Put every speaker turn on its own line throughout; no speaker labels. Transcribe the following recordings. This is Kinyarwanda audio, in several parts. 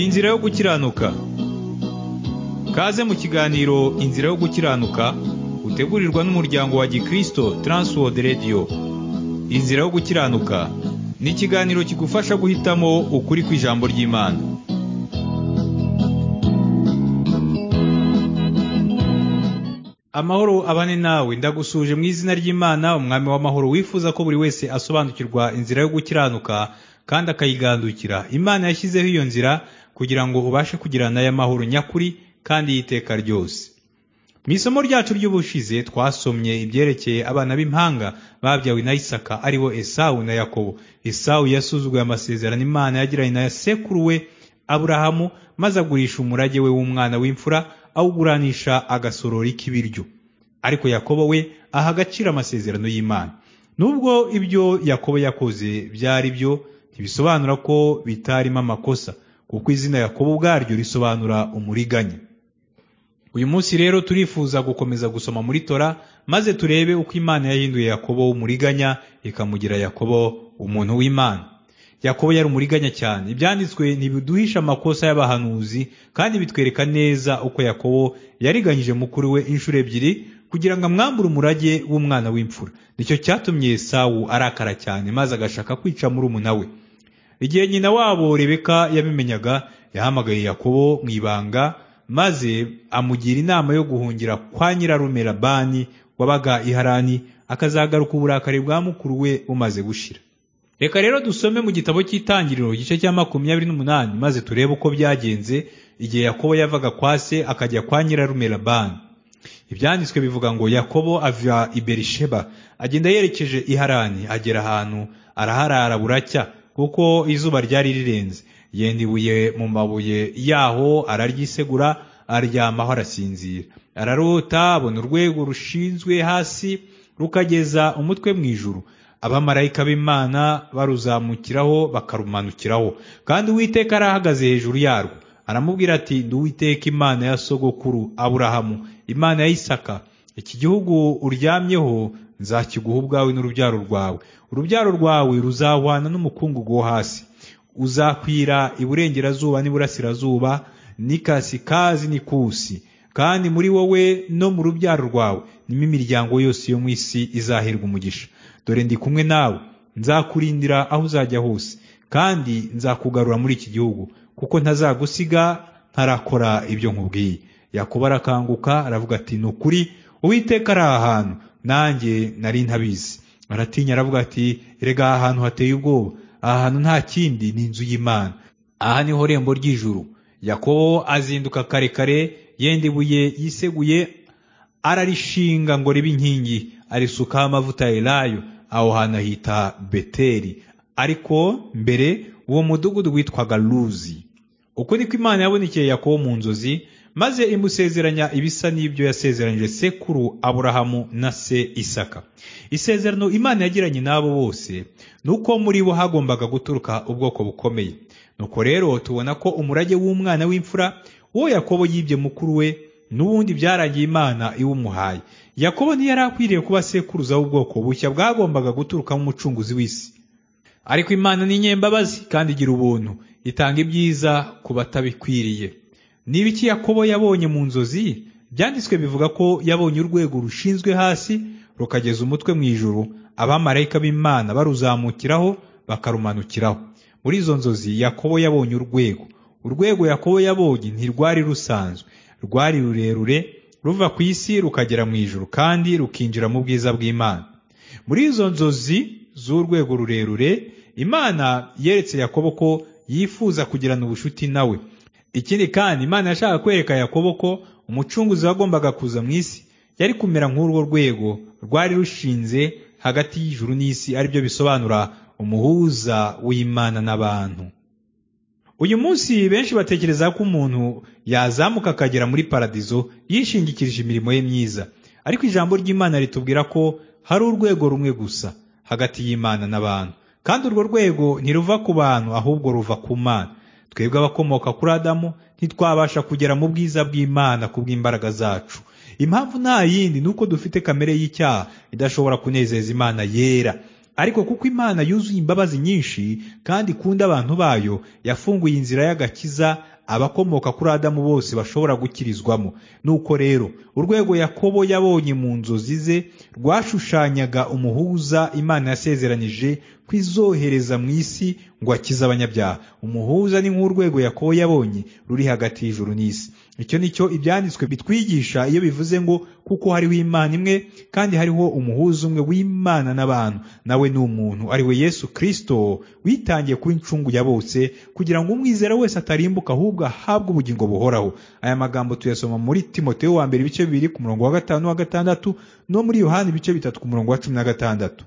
inzira yo gukiranuka kaze mu kiganiro inzira yo gukiranuka utegurirwa n'umuryango wa gikristo transworld radio inzira yo gukiranuka ni ikiganiro kigufasha guhitamo ukuri kw'ijambo ry'imana amahoro abane nawe ndagusuje mu izina ry'imana umwami w'amahoro wifuza ko buri wese asobanukirwa inzira yo gukiranuka kandi akayigandukira imana yashyizeho iyo nzira kugira ngo ubashe kugirana nayo amahoro nyakuri kandi y'iteka ryose mu isomo ryacu ry'ubushize twasomye ibyerekeye abana b'impanga babyawe na isaka aribo esawu na yakobo esawu yasuzuguye amasezerano imana yagiranye na sekuru we aburahamu maze agurisha umurage we w'umwana w'imfura awuguranisha agasorori k'ibiryo ariko yakobo we aha agaciro amasezerano y'imana nubwo ibyo yakobo yakoze byari byo ntibisobanura ko bitarimo amakosa kuko izina yakobo ubwaryo risobanura umuriganya uyu munsi rero turifuza gukomeza gusoma muri tora maze turebe uko imana yahinduye yakobo w'umuriganya ikamugira yakobo umuntu w'imana yakobo yari umuriganya cyane ibyanditswe ntibiduhisha amakosa y'abahanuzi kandi bitwereka neza uko yakobo yariganyije mukuru we inshuro ebyiri kugira ngo amwambure umurage w'umwana w'imfura nicyo cyatumye sawu arakara cyane maze agashaka kwica murumuna we igihe nyina wabo rebeka yabimenyaga yahamagaye yakobo mu ibanga maze amugira inama yo guhungira kwa nyirarume labani wabaga iharani akazagaruka uburakari bwa mukuru we bumaze gushira reka rero dusome mu gitabo cy'itangiriro igice cya makumyabiri n'umunani maze turebe uko byagenze igihe yakobo yavaga kwa se akajya kwa nyirarume labani ibyanditswe bivuga ngo yakobo ava i berisheba agenda yerekeje iharani agera ahantu araharara buracya kuko izuba ryari rirenze yenda ibuye mu mabuye yaho araryisegura aryamaho arasinzira ararota abona urwego rushinzwe hasi rukageza umutwe mu ijuru abamarayika b'imana baruzamukiraho bakarumanukiraho kandi uwiteka arahagaze hejuru yarwo aramubwira ati ndi uwiteka imana ya sogokuru aburahamu imana ya isaka iki gihugu uryamyeho nzakiguha ubwawe n'urubyaro rwawe urubyaro rwawe ruzahwana n'umukungugu wo hasi uzakwira iburengerazuba n'iburasirazuba n'ikasikazi n'ikusi kandi muri wowe no mu rubyaro rwawe nimo imiryango yose yo mu isi izaherwa umugisha dore ndi kumwe nawe nzakurindira aho uzajya hose kandi nzakugarura muri iki gihugu kuko ntazagusiga ntarakora ibyo nkubwiye yakuba arakanguka aravuga ati ni ukuri uwiteka ari aha hantu nanjye nari ntabizi aratinya aravuga ati rega aha hantu hateye ubwoba aha hantu nta kindi ni inzu y'imana aha niho rembo ry'ijuru yakobo azinduka kare kare yenda ibuye yiseguye ararishinga ngo ribe inkingi arisukaho amavuta ya elayo aho hantu ahita beteri ariko mbere uwo mudugudu witwaga ruzi uko niko imana yabonekeye yakobo mu nzozi maze imusezeranya ibisa n'ibyo yasezeranyije sekuru aburahamu na se isaka isezerano imana yagiranye n'abo bose ni uko muri bo hagombaga guturuka ubwoko bukomeye nuko rero tubona ko umurage w'umwana w'imfura wo yakobo yibye mukuru we n'ubundi byarangiye imana iwumuhaye yakobo ntiyari akwiriye kuba sekuruza w'ubwoko bushya bwagombaga guturukamo umucunguzi w'isi ariko imana ni nyembabazi kandi igira ubuntu itanga ibyiza ku batabikwiriye niba iki yakobo yabonye mu nzozi byanditswe bivuga ko yabonye urwego rushinzwe hasi rukageza umutwe mu ijuru abamarayika b'imana baruzamukiraho bakarumanukiraho muri izo nzozi yakobo yabonye urwego urwego yakobo yabonye ntirwari rusanzwe rwari rurerure ruva ku isi rukagera mu ijuru kandi rukinjira mu bwiza bw'imana muri izo nzozi z'urwego rurerure imana yeretse yakobo ko yifuza kugirana ubucuti nawe ikindi kandi imana yashaka kwereka yakobo ko umucunguzi wagombaga kuza mu isi yari kumera nk'urwo rwego rwari rushinze hagati y'ijuru n'isi aribyo bisobanura umuhuza w'imana n'abantu uyu munsi benshi batekereza ko umuntu yazamuka akagera muri paradizo yishingikirije imirimo ye myiza ariko ijambo ry'imana ritubwira ko hari urwego rumwe gusa hagati y'imana n'abantu kandi urwo rwego ntiruva ku bantu ahubwo ruva ku mana twebwe abakomoka kuri adamu ntitwabasha kugera mu bwiza bw'imana ku bw'imbaraga zacu impamvu nta yindi ni uko dufite kamere y'icyaha idashobora kunezeza imana yera ariko kuko imana yuzuye imbabazi nyinshi kandi ikunda abantu bayo yafunguye inzira y'agakiza abakomoka kuri adamu bose bashobora gukirizwamo nuko rero urwego yakobo yabonye mu nzozi ze rwashushanyaga umuhuza imana yasezeranije ko izohereza mu isi ngo akize abanyabyaha umuhuza ni nk'urwego yakobo yabonye ruri hagati y'ijuru n'isi icyo ni cyo ibyanditswe bitwigisha iyo bivuze ngo kuko hariho imana imwe kandi hariho umuhuza umwe w'imana n'abantu nawe ni umuntu ari we yesu kirisito witangiye kuba incungu ya bose kugira ngo umwizera wese atarimbuka ahubwo ahabwe ubugingo buhoraho aya magambo tuyasoma muri timoteyo wa mbere ibice bibiri ku murongo wa gatanu wa gatandatu no muri yohani ibice bitatu ku murongo wa cumi na gatandatu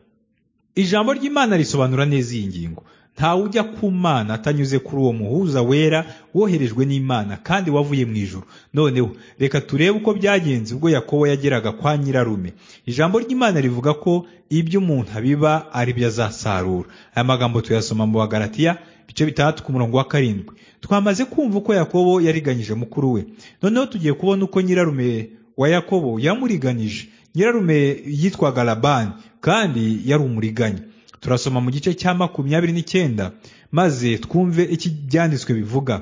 ijambo ry'imana risobanura neza iyi ngingo ntawe ujya ku mana atanyuze kuri uwo muhuza wera woherejwe n'imana kandi wavuye mu ijoro noneho reka turebe uko byagenze ubwo yakobo yageraga kwa nyirarume ijambo ry'imana rivuga ko ibyo umuntu abiba ari byo azasarura aya magambo tuyasoma mu bagaratiya ibice bitandatu ku murongo wa karindwi twamaze kumva uko yakobo yariganyije mukuru we noneho tugiye kubona uko nyirarume wa yakobo yamuriganije nyirarume yitwaga labani kandi yari umuriganya turasoma mu gice cya makumyabiri n'icyenda maze twumve iki byanditswe bivuga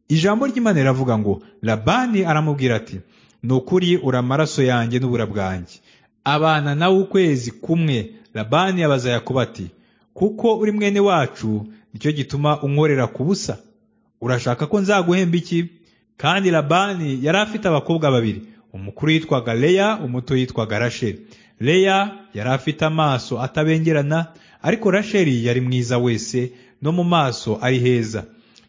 ijambo ry'imana riravuga ngo labani aramubwira ati ni ukuri uri amaraso yanjye n'ubura bwanjye abana nawe ukwezi kumwe labani abaza yakobo ati kuko uri mwene wacu nicyo gituma unkorera ku busa urashaka ko nzaguhemba iki kandi labani yari afite abakobwa babiri umukuru yitwaga leya umuto yitwaga rasheli leya yari afite amaso atabengerana ariko rasheli yari mwiza wese no mu maso ari heza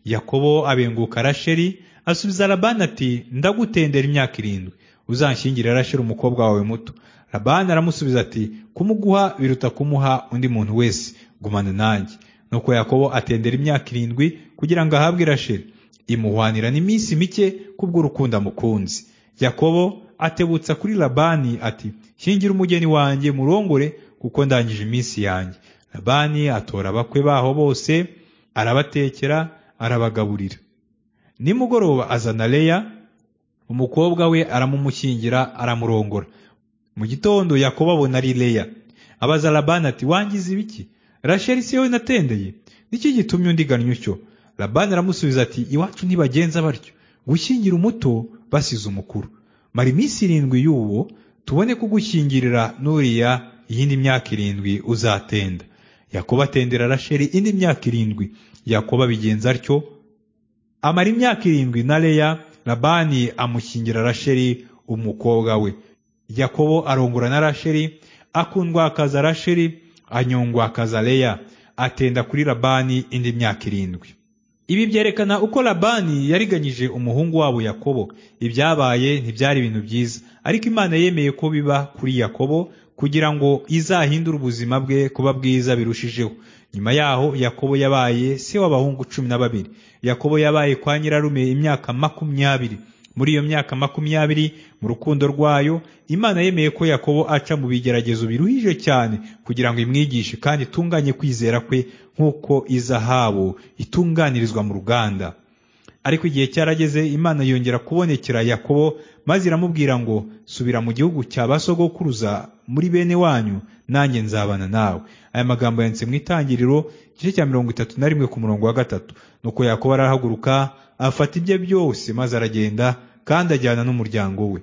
yakobo abenguka rasheli asubiza labani ati ndagutendera imyaka irindwi uzanshyingire rasheli umukobwa wawe muto labani aramusubiza ati kumuguha biruta kumuha undi muntu wese gumana nanjye nuko yakobo atendera imyaka irindwi kugira ngo ahabwe rasheli imuhwanira n'iminsi mike kubw'urukundo amukunze yakobo atebutsa kuri labani ati shingira umugeni wanjye murongore kuko ndangije iminsi yanjye labani atora abakwe baho bose arabatekera arabagaburira nimugoroba azana leya umukobwa we aramumushyingira aramurongora mu gitondo yakobo abona ari leya abaza labani ati wangize ibiki rasheli si wowe natendeye niki gitumye undiganya utyo labani aramusubiza ati iwacu ntibagenza batyo gushyingira umuto basize umukuru mara iminsi irindwi y'uwo tubone kugushyingirira nuriya iyindi myaka irindwi uzatenda yakobo atendera rasheli indi myaka irindwi yakobo abigenza atyo amara imyaka irindwi na leya labani amushyingira rasheli umukobwa we yakobo arongora na rasheli akundwakaza rasheli anyongwakaza leya atenda kuri labani indi myaka irindwi ibi byerekana uko labani yariganyije umuhungu wabo yakobo ibyabaye ntibyari ibintu byiza ariko imana yemeye ko biba kuri yakobo kugira ngo izahindure ubuzima bwe kuba bwiza birushijeho nyuma yaho yakobo yabaye se w'abahungu cumi na babiri yakobo yabaye kwa nyirarume imyaka makumyabiri muri iyo myaka makumyabiri mu rukundo rwayo imana yemeye ko yakobo aca mu bigeragezo biruhije cyane kugira ngo imwigishe kandi itunganye kwizera kwe nk'uko izahabu itunganirizwa mu ruganda ariko igihe cyarageze imana yongera kubonekera yakobo maze iramubwira ngo subira mu gihugu cya basogokuruza muri bene wanyu nanjye nzabana nawe aya magambo yanditse mu itangiriro igice cya mirongo itatu na rimwe ku murongo wa gatatu nuko yakobo arahaguruka afata ibye byose maze aragenda kandi ajyana n'umuryango we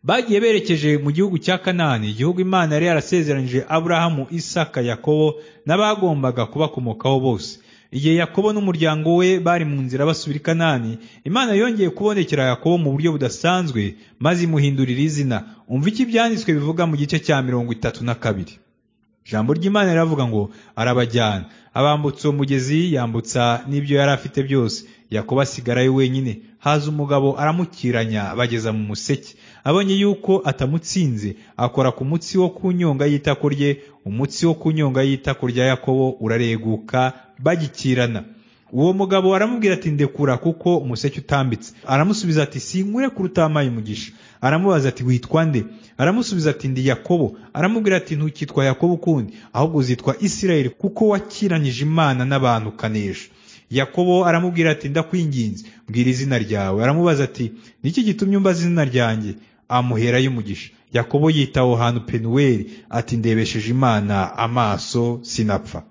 bagiye berekeje mu gihugu cya kanani igihugu imana yari yarasezeranyije aburahamu isaka yakobo n'abagombaga kubakomokaho bose igihe yakobo n'umuryango we bari mu nzira basubira i kanani imana yongeye kubonekera yakobo mu buryo budasanzwe maze imuhindurira izina umva iki ibyanditswe bivuga mu gice cya mirongo itatu na kabiri ijambo ry'imana riravuga ngo arabajyana abambutsa uwo mugezi yambutsa n'ibyo yari afite byose yakobo asigarayo wenyine haza umugabo aramukiranya bageza mu museke abonye yuko atamutsinze akora ku mutsi wo ku nyonga y'itako rye umutsi wo ku nyonga y'itako rya yakobo urareguka bagikirana uwo mugabo aramubwira ati ndekura kuko umuseke utambitse aramusubiza ati sinkure kuruta amaye umugisha aramubaza ati witwa nde aramusubiza ati ndi yakobo aramubwira ati ntukitwa yakobo ukundi ahubwo uzitwa isirayeli kuko wakiranyije imana n'abantu ukanesha yakobo aramubwira ati ndakwinginze mbwira izina ryawe aramubaza ati niki gitumye umbaza izina ryanjye amuherayo umugisha yakobo yita aho hantu penuweli ati ndebesheje imana amaso sinapfa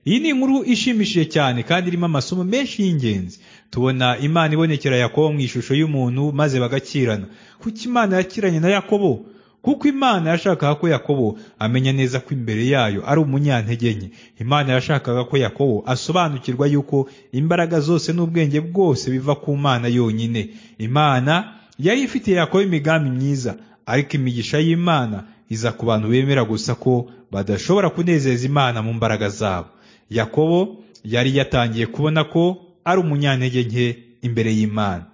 iyi ni inkuru ishimishije cyane kandi irimo amasomo menshi y'ingenzi tubona imana ibonekera yakobo mu ishusho y'umuntu maze bagakirana kuko imana yakiranye na yakobo kuko imana yashakaga ko yakobo amenya neza ko imbere yayo ari umunyantege nke imana yashakaga ko yakobo asobanukirwa yuko imbaraga zose n'ubwenge bwose biva ku mana yonyine imana yari ifitiye yakobo imigambi myiza ariko imigisha y'imana iza ku bantu bemera gusa ko badashobora kunezeza imana mu mbaraga zabo yakobo yari yatangiye kubona ko ari umunyantege nke imbere y'imana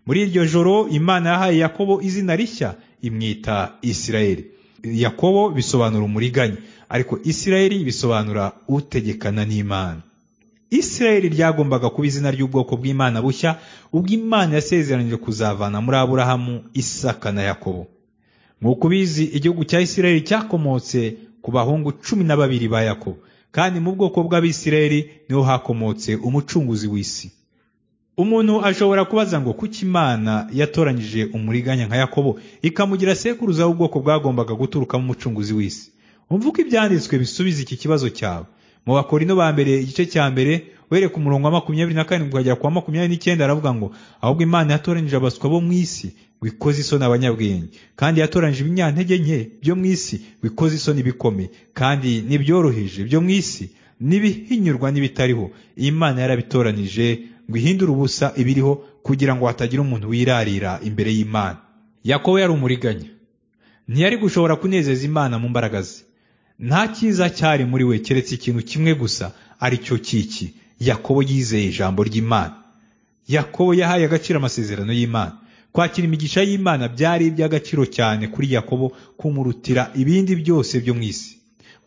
muri iryo joro imana yahaye yakobo izina rishya imwita isirayeli yakobo bisobanura umuriganya ariko isirayeli bisobanura utegekana n'imana isirayeli ryagombaga kuba izina ry'ubwoko bw'imana bushya ubwo imana yasezeranije kuzavana muri aburahamu isaka na yakobo nk'uko ubizi igihugu cya isirayeli cyakomotse ku bahungu cumi na babiri ba yakobo kandi mu bwoko bw'abisirayeli niho hakomotse umucunguzi w'isi umuntu ashobora kubaza ngo kuki imana yatoranyije umuriganya nka yakobo ikamugira sekuruza w'ubwoko bwagombaga guturukamo umucunguzi w'isi ko ibyanditswe bisubiza iki kibazo cyawe mu bakorino ba mbere igice cya mbere were ku murongo wa makumyabiri na karindwi ukagera ku wa makumyabiri n'icyenda aravuga ngo ahubwo imana yatoranyije abaswa bo mu isi wikoze isoni abanyabwenge kandi yatoranyije ibinyantege nke byo mu isi wikoze isoni bikomeye kandi n'ibyoroheje byo mu isi n'ibihinyurwa n'ibitariho iyi mana yarabitoranije ngo ihindure ubusa ibiriho kugira ngo hatagira umuntu wirarira imbere y'imana yakobo yari umuriganya ntiyari gushobora kunezeza imana mu mbaraga ze nta cyiza cyari muri we keretse ikintu kimwe gusa ari cyo kiki yakobo yizeye ijambo ry'imana yakobo yahaye agaciro amasezerano y'imana kwakira imigisha y'imana byari iby'agaciro cyane kuri yakobo kumurutira ibindi byose byo mu isi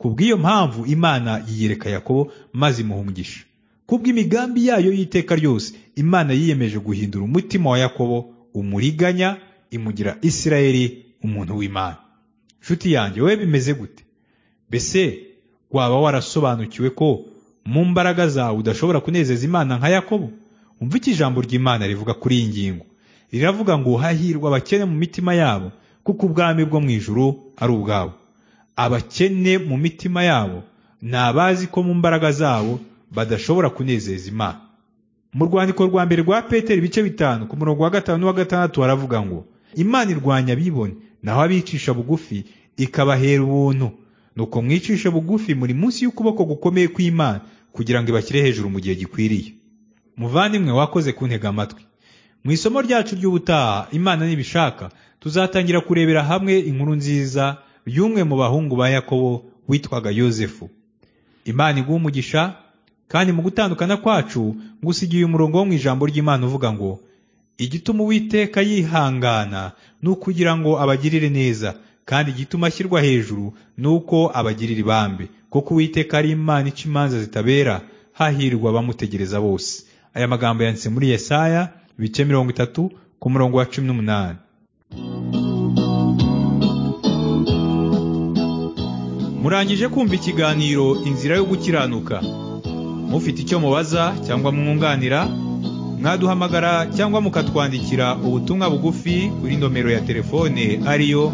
ku bw'iyo mpamvu imana yiyereka yakobo maze imuha umugisha ku bw'imigambi yayo y'iteka ryose imana yiyemeje guhindura umutima wa yakobo umuriganya imugira isirayeli umuntu w'imana nshuti yanjye wowe bimeze gute mbese waba warasobanukiwe ko mu mbaraga zawe udashobora kunezeza imana nka yakobo umva iki ijambo ry'imana rivuga kuri iyi ngingo riravuga ngo hahirwa abakene mu mitima yabo kuko ubwami bwo mu ijuru ari ubwabo abakene mu mitima yabo ni abazi ko mu mbaraga zabo badashobora kunezeza imana mu rwandiko rwa mbere rwa peteri ibice bitanu ku murongo wa gatanu n'uwa gatandatu haravuga ngo imana irwanya abibone naho abicisha bugufi ikabahera ubuntu nuko mwicisha bugufi muri munsi y'ukuboko gukomeye kw'imana kugira ngo ibashyire hejuru mu gihe gikwiriye muvandimwe wakoze kuntega amatwi mu isomo ryacu ry'ubutaha imana nibishaka tuzatangira kurebera hamwe inkuru nziza y'umwe mu bahungu ba yakobo witwaga yosefu imana iguha umugisha kandi mu gutandukana kwacu ngusigiye umurongo wo mu ijambo ry'imana uvuga ngo igituma uwiteka yihangana ni ukugira ngo abagirire neza kandi igituma ashyirwa hejuru ni uko abagirira ibambe kuko uwiteka ari imana ica imanza zitabera hahirwa abamutegereza bose aya magambo yanditse muri yesaya ibice mirongo itatu ku murongo wa cumi n'umunani murangije kumva ikiganiro inzira yo gukiranuka mufite icyo mubaza cyangwa mwunganira mwaduhamagara cyangwa mukatwandikira ubutumwa bugufi kuri nomero ya telefone ariyo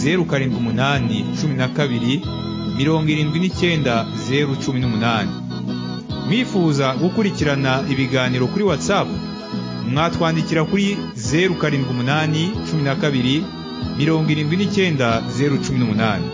zeru karindwi umunani cumi na kabiri mirongo irindwi n'icyenda zeru cumi n'umunani mwifuza gukurikirana ibiganiro kuri watsapu mwatwandikira kuri zeru karindwi umunani cumi na kabiri mirongo irindwi n'icyenda zeru cumi n'umunani